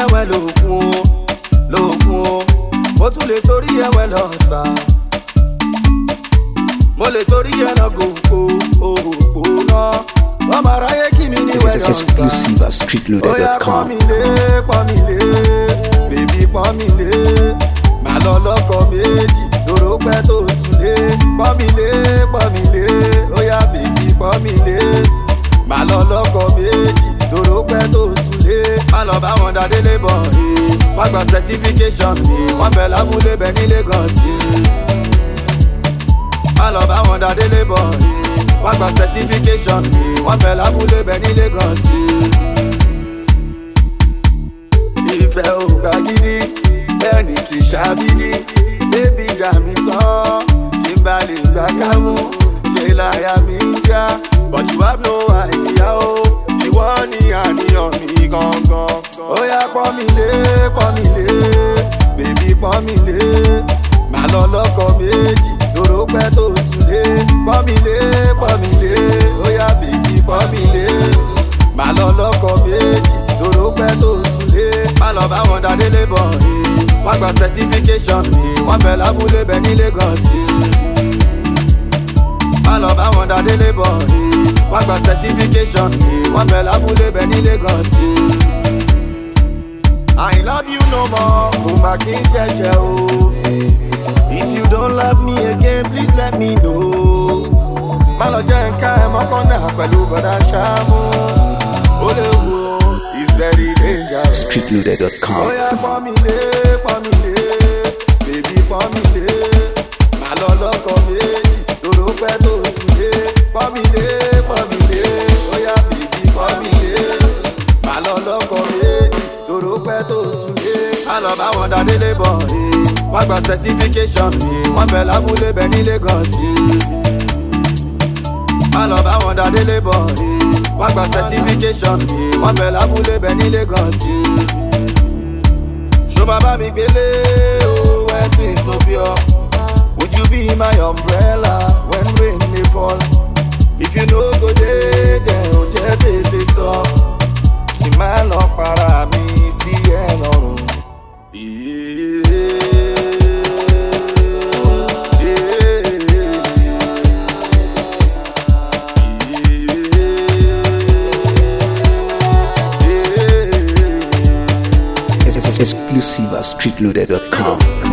ẹ̀wẹ̀ lòkun o lòkun o mo tún lè torí ẹ̀wẹ̀ lọ sà mo lè torí ẹ̀ lọ gòkò òòpò náà wọ́n máa ráyé kí mi ní This wẹ̀ is lọ sà. exclusive at Oya pọ́n streetloader.com. mi lé, pọ́n mi lé, bèbí pọ́n mi lé. Màá lọ lọ́kọ̀ méjì, lóró pẹ́ tó sùn lé. Pọ́n mi lé, pọ́n mi lé, oya bèbí pọ́n mi lé. Màá lọ lọ́kọ̀ méjì, lóró pẹ́ tó sùn lé. Má lọ bá wọn dá délé bọ̀ ẹ́. Wọ́n gba certification mi, wọ́n fẹ́ lábúlé bẹ ní Lagos yìí. Má lọ bá wọn dá délé bọ̀ ẹ́. Wọ́n gba certification mi, wọ́n fẹ́ lábúlé bẹ ní Lagos yìí ìfẹ́ òkà gidi bẹ́ẹ̀ ni kì í ṣàbídí bébí ìjà mi tán kí n bá lè gbà kámú ṣe láyà mi ń já but you have no idea o ìwọ ni àníyàn mi gangan. ó yá pọ́n mi lé pọ́n mi lé bèbí pọ́n mi lé màá lọ lọ́kọ̀ méjì lóró pẹ́ tó sùn lé pọ́n mi lé pọ́n mi lé ó yá bèbí pọ́n mi lé màá lọ lọ́kọ̀ méjì lóró pẹ́ tó sùn lé má lọ bá wọn dáadé lébọ̀ ẹ̀ wọ́n gba certification ẹ̀ wọ́n fẹ́ lábúlé bẹ ní Lagos ẹ̀ má lọ bá wọn dáadé lébọ̀ ẹ̀ wọ́n gba certification ẹ̀ wọ́n fẹ́ lábúlé bẹ ní Lagos ẹ̀. I love you no more kò má kí n ṣẹ̀ṣẹ̀ o if you don't love me again please let me know má lọ jẹ́ nǹkan ẹ̀ mọ́kànnà pẹ̀lú bọ̀dá ṣáàmù ó léwu o it's very dangerous. Streetloader.com. Oya pọ́n mi lé, pọ́n mi lé, bèbí pọ́n mi lé. Màá lọ lọ́kọ̀ méjì, lóró pẹ́ tó sùn lé. Pọ́n mi lé, pọ́n mi lé, oya bèbí pọ́n mi lé. Màá lọ lọ́kọ̀ méjì, lóró pẹ́ tó sùn lé. Má lọ bá wọn dáadé lébọ̀ ẹ̀. Wọ́n gba certification ẹ̀. Wọ́n fẹ́ lábúlé bẹ ní Lagos ẹ̀. Má lọ bá wọn dáadé lébọ̀ ẹ̀. Wọ́n gba certification ẹ̀. Wọ́n fẹ́ lábúlé bẹ ní Lagos ẹ̀ ṣó máa bá mi gbélé o when things no pure would you be my umbrella when rain dey fall if you no go dey there o jẹ́ tètè sọ kí n má lọ para mi sí ẹ lọ́rùn. This is exclusive at streetloader.com.